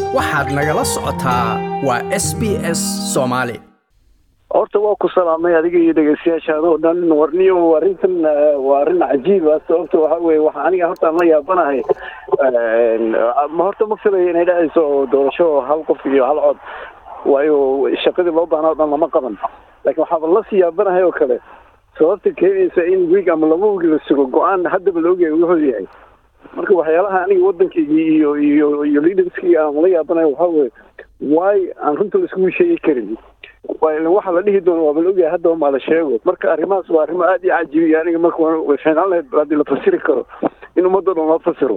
waxaad nagala socotaa waa s b s soomaali horta waa ku salaamay adiga iyo dhegeystayaashaada oo dhan warniyo arrintan waa arrin cajiib ah sababta waxa weye waxa aniga horta aan la yaabanahay ma horta ma filayo inay dhacayso doorasho hal qof iyo hal cod waayo shaqadii loo baahnaa o dhan lama qaban laakiin waxaaba lasii yaabanahay oo kale sababta keenaysa in wiig ama laba wiig la sugo go-aan haddaba la ogyahay wuxuu yahay marka waxyaalaha aniga waddankaygii iyo iyo iyo leaderskii aan la yaabanahay waxaa weye waay aan runta laiskugu sheegi karin waxa la dhihi doono waaba la ogyahay haddaba maa la sheego marka arrimahaas waa arrimo aad iyo cajibiya aniga marka way fiicnaan lahayd haddii la fasiri karo in ummadoo dhan loo fasiro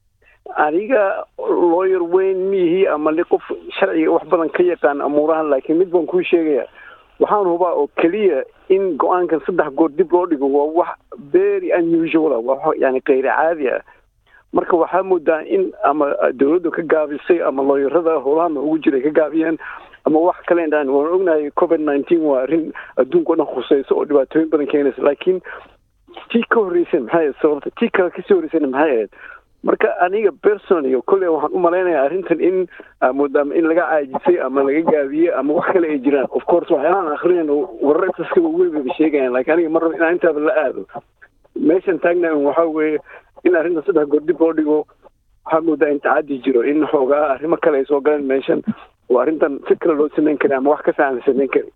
aniga lawyer weyn miihii ama li qof sharciga wax badan ka yaqaan amuurahan laakiin mid baan kuu sheegaya waxaan hubaa oo keliya in go-aankan saddex goor dib loo dhigo waa wax very unusual ah waa yani kayr caadi ah marka waxaa moodaa in ama dawladdu ka gaabisay ama looyarada howlahana ugu jiray ka gaabiyeen ama wax kale indhaan waan ognahay covid nineteen waa arrin adduunka o dhan khuseyso oo dhibaatooyin badan keenaysa laakiin tii ka horreysay maxay ahayd sababta tii kale kasii horreysayna maxay ahayd marka aniga personally kolley waxaan u malaynayaa arrintan in moodaama in laga caajisay ama laga gaabiyey ama wax kale ay jiraan of course waxyaalahan akrinayno warar intaska weyn bayba sheegayaan laakiin aniga mar raba inaan intaaba la aado meeshan taagna waxaa weeye in arrintan saddex goor dib loo dhigo waxaa moodaa in tacadi jiro in xoogaa arrimo kale ay soo galeen meeshan oo arrintan si kale loo samayn kari ama wax ka fiican la samayn kari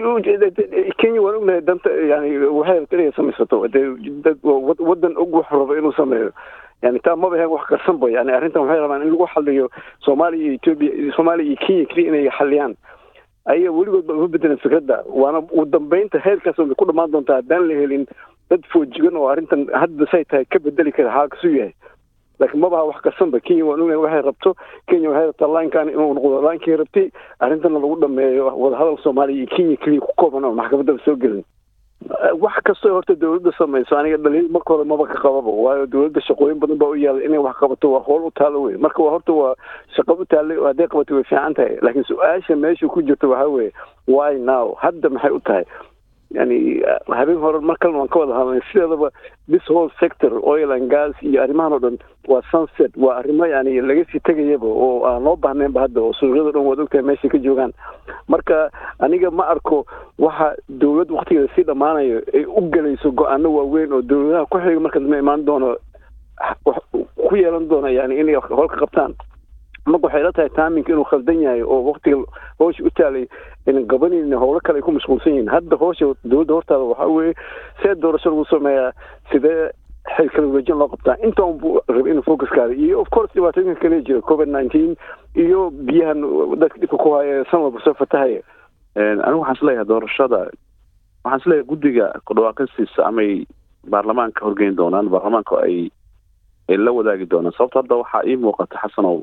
kenya waan ognahay danta yani waxay rabta inay samaysato dad waddan og wax rabo inuu sameeyo yani taa maba ahayn wax qarsanba yani arrintan waxay rabaan in lagu xaliyo soomaaliya iyo etoobiya soomaaliya iyo kenya keliya inay xaliyaan ayaga weligood ba uma bedelan fikradda waana ugu dambeynta heerkaas way ku dhamaan doontaa haddaan la helin dad foojigan oo arrintan hadda say tahay ka bedeli kara xaalkasu yahay laakiin mabaha wax qarsanba kenya waan ognahay waxay rabto kenya waxay rabtaa laankan inuu noqdo laankii rabtay arrintana lagu dhameeyo wadahadal soomaaliya iyo kenya keliya ku kooban oo maxkamaddaba soo gelin wax kastoo horta dawladda samayso aniga dhaliil marka hore maba ka qababa waayo dawladda shaqooyin badan baa u yaala inay wax qabato waa howl u taalo wey marka waa horta waa shaqo u taallay hadday qabato way fiican tahay laakiin su-aasha meesha ku jirta waxaa weeye why now hadda maxay u tahay yani habeen hore mar kalena waan ka wada hadlay sideedaba this whole sector oil and gas iyo arrimahan oo dhan waa sunset waa arrimo yani laga sii tegayaba oo aan loo bahnaynba hadda oo suuqyada dhan waad ogtahay meeshay ka joogaan marka aniga ma arko waxa dawlad waktigeeda sii dhammaanayo ay u gelayso go-aano waaweyn oo dawladaha ku xiga marka dambe imaan doono ku yeelan doona yani inay hol ka qabtaan marka waxay la tahay taaminka inuu khaldan yahay oo waktiga hoosha u taalay inan gabanin howlo kale ay ku mashquulsan yihiin hadda hoosha dawladda hortaada waxaa weeye see doorasho lagu sameeyaa sidee xil kala wareejin loo qabtaa intaan buu rabay inuu focuskaada iyo of course dhibaatooyinka kale jira covid nineteen iyo biyahan dadka dhibka ku haya san walba soo fatahaya anigu waxaan isleeyahay doorashada waxaan isleeyahay guddiga kudhawaaqistiisa amay baarlamaanka horgeyn doonaan baarlamaanka ay ay la wadaagi doonaan sababto hadda waxaa ii muuqata xasanow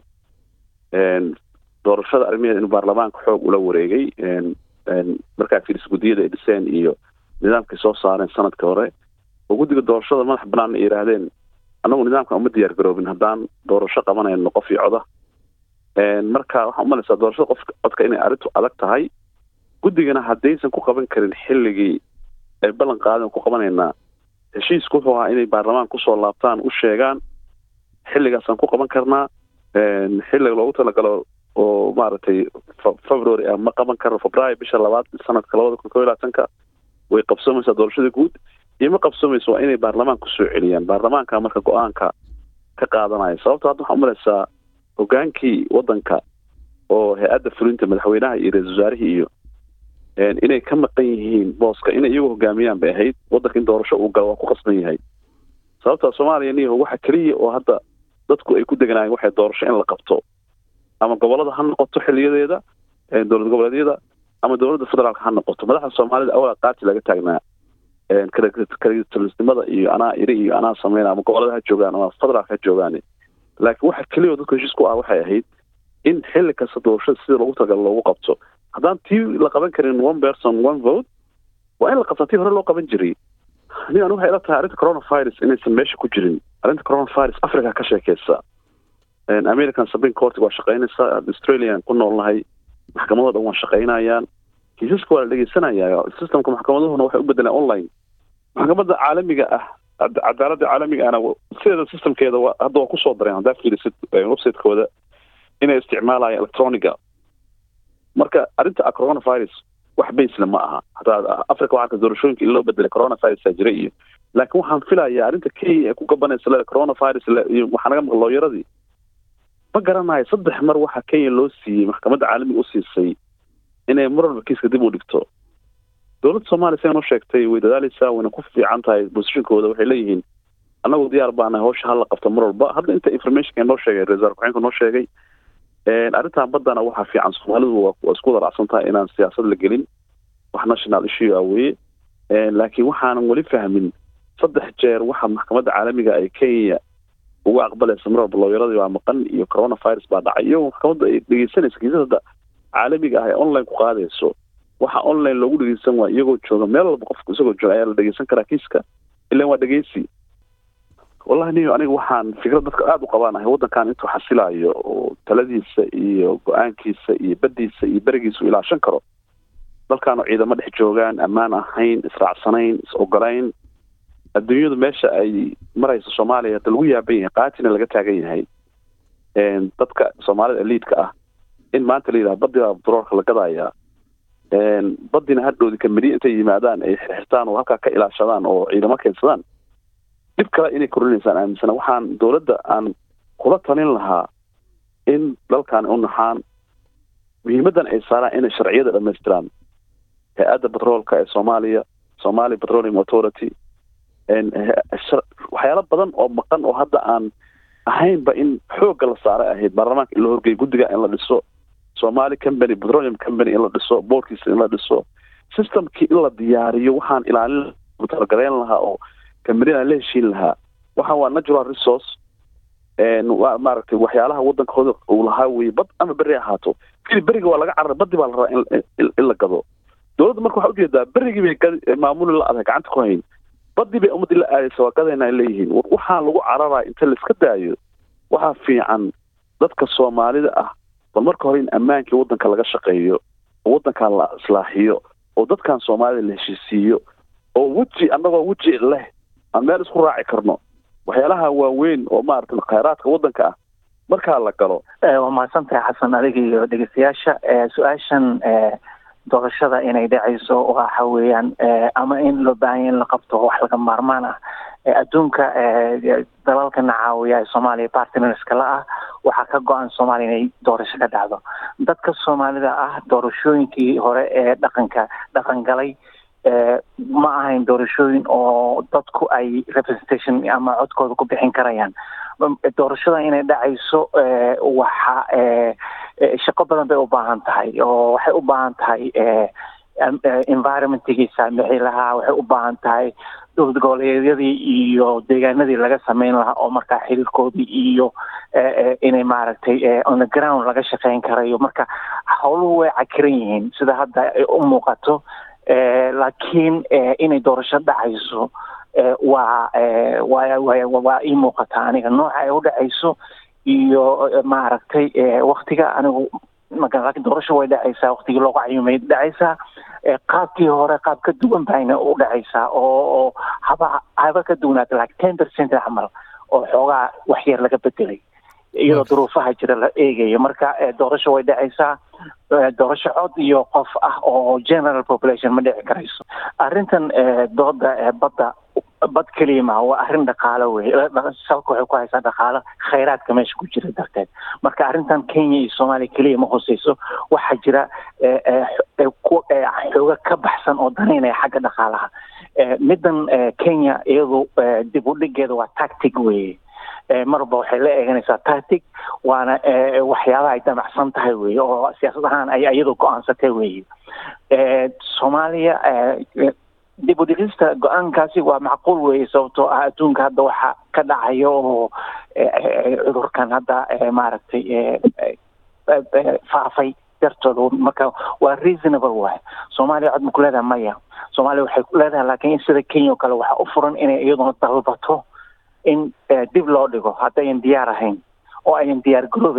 doorashada arrimaheeda inuu baarlamaanka xoog ula wareegay markaa fiiris guddiyada ay dhiseen iyo nidaamkay soo saareen sanadka hore oo guddiga doorashada madax banaan ay yidhaahdeen annagu nidaamkan uma diyaar garoobin haddaan doorasho qabanayno qof iyo coda marka waxaan umalaysaa doorashada qof codka inay arrintu adag tahay guddigana haddaysan ku qaban karin xilligii ay ballan qaadeen ku qabanaynaa heshiisku wuxuu ahaa inay baarlamaan kusoo laabtaan u sheegaan xilligaasaan ku qaban karnaa xilliga loogu talagalo oo maaragtay february ah ma qaban karo febraayo bisha labaad sanadka labada kun ko iyo labaatanka way qabsoomaysaa doorashada guud iyo ma qabsoomaysa waa inay baarlamaan kusoo celiyaan baarlamaanka marka go-aanka ka qaadanaya sababto hadda waxaa umalaysaa hogaankii waddanka oo hay-adda fulinta madaxweynaha iyo ra-isul wasaarihii iyo inay ka maqan yihiin booska inay iyagu hogaamiyaan bay ahayd waddanka in doorasho uu galo waa ku qasban yahay sababta soomaaliya niyaho waxa keliya oo hadda dadku ay ku deganaayeen waxay doorasho in la qabto ama gobolada ha noqoto xiliyadeeda dowlad goboleedyada ama dowladda federaalka ha noqoto madaxda soomaalida awala qaati laga taagnaa kalitalisnimada iyo anaa iri iyo anaa sameyna ama gobolada ha joogaan ama federaalka ha joogaan laakiin waxa keliya dadku heshiis ku ah waxay ahayd in xilli kasta doorashada sida loogu talagalo loogu qabto haddaan tii la qaban karin one person one vote waa in la qabtaa tii hore loo qaban jiray ani anu waxay ila tahay arrinta coronavirus inaysan meesha ku jirin arrinta coronavirus africa ka sheekeysa american supreme court waa shaqeynaysaa australian ku noolnahay maxkamadoo dhan waa shaqeynayaan kiisaska waa la dhegeysanaya systemka maxkamaduhuna waxay u bedeleen online maxkamadda caalamiga ah cadaaladda caalamiga ahna sideeda systemkeeda hadda waa kusoo dareen haddaa fiirisid websitekooda inay isticmaalayaan electroniga marka arrinta coronavirus wax baysle ma aha hataa africa waxaa doorashooyinka in loo bedelay coronavirus jira iyo laakiin waxaan filayaa arrinta kenya ee ku gabanaysa le coronavirus iyo waxaa naga maqan looyaradii ma garanayo saddex mar waxaa kenya loo siiyey maxkamadda caalamiga u siisay inay mar walba kiiska dib u dhigto dowladda soomaaliya sidan u sheegtay way dadaaleysaa wayna ku fiican tahay bosishinkooda waxay leeyihiin annagu diyaar baanahay hawsha hala qabto mar walba hadda inta informationka noo sheegay ra-isul ku-xeenka noo sheegay arrintan baddana waxaa fiican soomaalidu waa isku wada raacsan tahay inaan siyaasad la gelin wax national issue ah weye laakiin waxaanan weli fahmin saddex jeer waxa maxkamadda caalamiga ay kenya uga aqbalaysa mar walba looyaradii baa maqan iyo coronavirus baa dhacay iyagoo maxkamadda ay dhegeysanaysa kiisada caalamiga ah ee online ku qaadayso waxa online loogu dhegeysan waa iyagoo jooga meel walba qofku isagoo jooga ayaa la dhegeysan karaa kiiska ilan waa dhegeysi wallahi niyo aniga waxaan fikrad dadka aada u qabaanahay waddankan intuu xasilayo oo taladiisa iyo go-aankiisa iyo baddiisa iyo berigiisa u ilaashan karo dalkaanu ciidamo dhex joogaan ammaan ahayn israacsanayn is ogolayn adduunyadu meesha ay marayso soomaaliya hadda lagu yaaban yahay qaatina laga taagan yahay dadka soomaalida eliidka ah in maanta la yidhaha baddi baa batroolka la gadayaa baddina hadhoodi kamidya intay yimaadaan ay xirxirtaan oo halkaa ka ilaashadaan oo ciidamo keensadaan dhib kale inay korinaysaan aaminsana waxaan dowladda aan kula talin lahaa in dalkan u naxaan muhiimaddan ay saaraan inay sharciyada dhamaystiraan hay-adda batroolka ee soomaaliya somalia petroleum authority waxyaalo badan oo maqan oo hadda aan ahaynba in xoogga la saaray ahayd baarlamaanka in la horgeeyo guddiga in la dhiso somali company petroleum company in la dhiso boorkiisa in la dhiso systemkii in la diyaariyo waxaan ilaalin talagaleyn lahaa oo kambaniyada la heshiin lahaa waxaan waa natural resource waa maaragtay waxyaalaha waddankooda uu lahaa weye bad ama beri ahaato kili beriga waa laga cararay baddi baa la rabaa in la gado dowladda marka waxaa ujeedaa berigii bay maamuli la adag gacanta ku hayn badii bay ummadii la aadaysa waa gadayna ay leeyihiin waxaa lagu cararaya inta laiska daayo waxaa fiican dadka soomaalida ah bal marka hore in ammaankii waddanka laga shaqeeyo oo waddankan la islaaxiyo oo dadkan soomaalida la heshiisiiyo oo weji annagoo weji leh aan meel isku raaci karno waxyaalaha waaweyn oo maaragtay khayraadka waddanka ah markaa la galo waa mahadsantahay xasan adiga iyo dhegeystayaasha su-aashan doorashada inay dhacayso waxa weeyaan ama in loo baahanya in la qabto wax laga maarmaan ah adduunka dalalkana caawiya ee soomaaliya partnerska la ah waxaa ka go-an soomaaliya inay doorasho ka dhacdo dadka soomaalida ah doorashooyinkii hore ee dhaqanka dhaqan galay ma ahayn doorashooyin oo dadku ay representation ama codkooda ku bixin karayaan doorashada inay dhacayso waxa shaqo badan bay u baahan tahay oo waxay u baahan tahay environmentgii saamixi lahaa waxay u baahan tahay dowlad goboleedyadii iyo deegaanadii laga sameyn lahaa oo markaa xiriirkoodii iyo inay maaragtay on the ground laga shaqeyn karayo marka howluhu way cakiran yihiin sida hadda u muuqato laakiin inay doorasho dhacayso waa wa waa ii muuqata aniga nooca ay u dhacayso iyo maaragtay waktiga anigu laakiin doorasho way dhacaysaa waktigii loogu cayumay dhacaysaa qaabkii hore qaab ka duwan bayna u dhacaysaa oo haba haba ka duwanaata like ten percent camal oo xoogaa wax yar laga bedelay iyadoo duruufaha jira la eegayo marka doorasho way dhacaysaa doorasho cod iyo qof ah oo general population ma dhici karayso arrintan dooda badda bad keliya maha waa arrin dhaqaalo wey salka waxay ku haysaa dhaqaalo khayraadka meesha ku jira darteed marka arrintan kenya iyo soomaaliya keliya ma hoseyso waxaa jira xooga ka baxsan oo danaynaya xagga dhaqaalaha middan kenya iyadu dib u dhigeeda waa tactic weye marba waxay la eeganaysaa tactic waana waxyaabaha ay damacsan tahay weye oo siyaasad ahaan ay iyadu go-aansatay weye soomaaliya dib u dhigista go-aankaasi waa macquul weye sababtoo ah adduunka hadda waxa ka dhacayo oo cudurkan hadda maaragtay faafay dartooda marka waa reasonable waay soomaaliya cod ma ku leedahay maya soomaaliya waxay ku leedahay laakiin sida kenya oo kale waxaa u furan inay iyaduna dalbato in dib loo dhigo haddayan diyaar ahayn oo ayan diyaar garoobeyn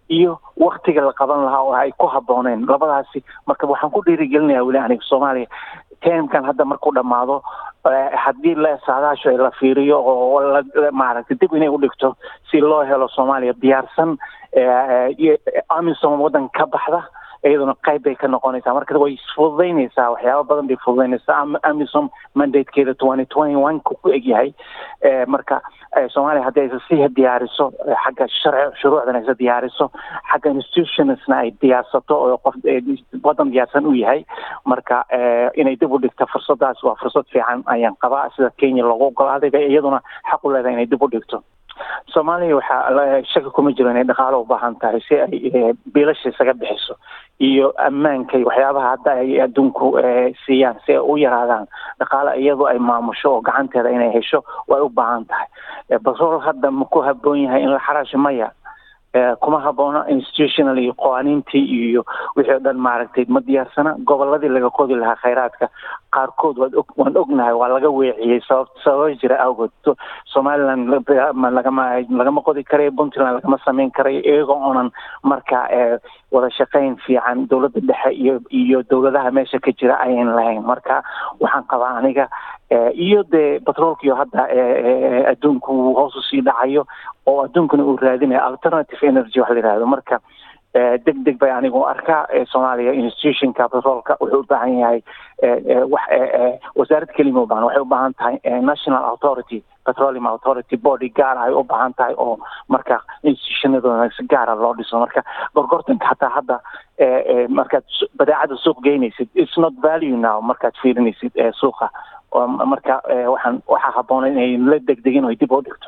iyo waktiga la qaban lahaa oo ay ku habbooneen labadaasi marka waxaan ku dhiirigelinayaa weli aniga soomaaliya teemkan hadda markuu dhammaado haddii la saadaasho la fiiriyo oo maaragtay dib inay u dhigto si loo helo soomaaliya diyaarsan amisom waddan ka baxda iyaduna qayb bay ka noqonaysaa marka way isfududaynaysaa waxyaaba badan bay fududaynaysaa amisom mandatekeeda twenty twenty one ku ku egyahay marka soomaaliya haddii aysa sii diyaariso xagga sharci shuruucdan aysa diyaariso xagga institutionsna ay diyaarsato oo qof waddan diyaarsan u yahay marka inay dib u dhigto fursadaas waa fursad fiican ayaan qabaa sida kenya loogu ogolaaday bay iyaduna xaq u leedahay inay dib u dhigto soomaaliya waxaa shaki kuma jiro inay dhaqaalo u baahan tahay si ay biilasha isaga bixiso iyo ammaanka iyo waxyaabaha hadda ay adduunku siiyaan si ay u yaraadaan dhaqaale iyadoo ay maamusho oo gacanteeda inay hesho way u baahan tahay batrol hadda ma ku habboon yahay in la xaraasho maya kuma habboona institutional iyo qawaaniintii iyo wixii o dhan maaragtay ma diyaarsana goboladii laga qodi lahaa khayraadka qaarkood waad og waan ognahay waa laga weeciyey sabab sababa jira awgood somaliland lagama lagama qodi karayo puntland lagama samayn karayo iyagoo oonan marka wada shaqayn fiican dowladda dhexe iyo iyo dowladaha meesha ka jira ayan lahayn marka waxaan qabaa aniga iyo dee batroolkiyo hadda adduunku uu hoos usii dhacayo oo adduunkuna uu raadinayo alternative energy wax la yihahdo marka deg deg bay anigu arkaa soomaaliya institutionka batroolka wuxuu u baahan yahay wax wasaarad kelima u baahan waxay u baahan tahay national authority petroleum authority body gaar ay u baahan tahay oo marka institutionadooda si gaara loo dhiso marka gorgortanka hataa hadda markaad badeecada suuq geynaysid it's not value now markaad fiirinaysid suuqa marka waxaan waxaa habboona inay la degdegin oo dib u dhigto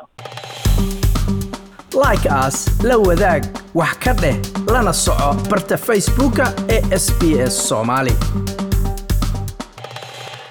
like as la wadaag wax ka dheh lana soco barta facebooka ee sb s soomaali